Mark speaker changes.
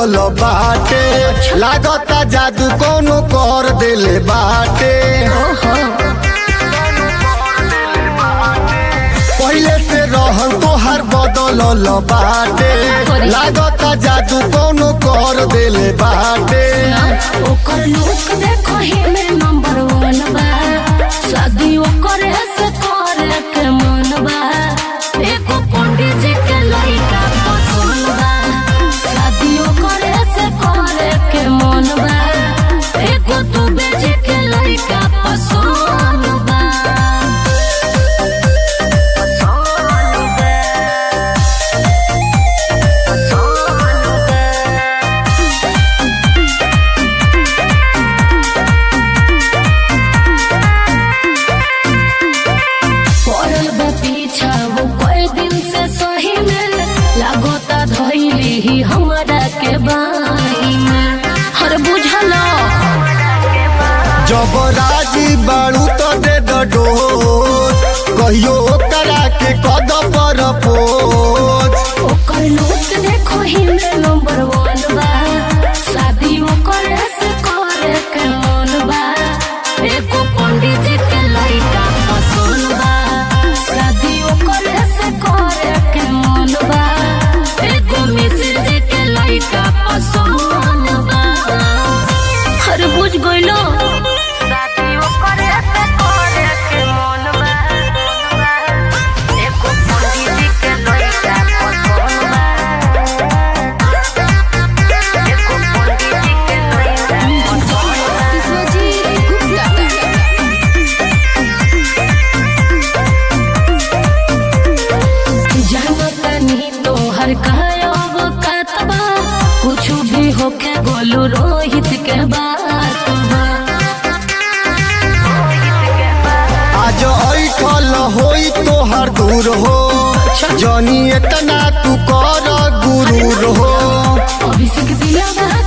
Speaker 1: बदलल बाटे लागता जादू कोनो कर देले बाटे पहिले से रहन तोहार बदलल बाटे लागता जादू कोनो कर देले बाटे
Speaker 2: ओकर लुक देखो हिमे नंबर वन बा शादी ओकर से करे के मन बा एको पंडित जी के लड़का पसंद बा शादी ओकर से करे के मन बा एको तू बेचे के लड़का पसंद बा पड़ल बा पीछा वो कई दिन से सही में लागोता धैली ही हमरा के बाई में हर बुझलो
Speaker 1: जब राजी बाड़ू तो दे द डोज कहियो करा के कद पर पोज
Speaker 2: ओकर लुक देखो ही में नंबर वन बा शादी ओकर से करे के मन बा एको पंडित जी के लड़का पसंद बा शादी ओकर से करे के मन बा एको मिश्र जी के लड़का पसंद बा हर बुझ गइलो शादी ओकर से करे के मन बा एको पंडित जी के लड़का पसंद बा एको पंडित जी के लड़का जानतनी तोहर कायब कतबा कुछ भी होके गोलू रोहित के बात बा
Speaker 1: आज ऐठल होई तोहर दूर हो जनी इतना तू कर गुरूर हो
Speaker 2: अभिषेक दिया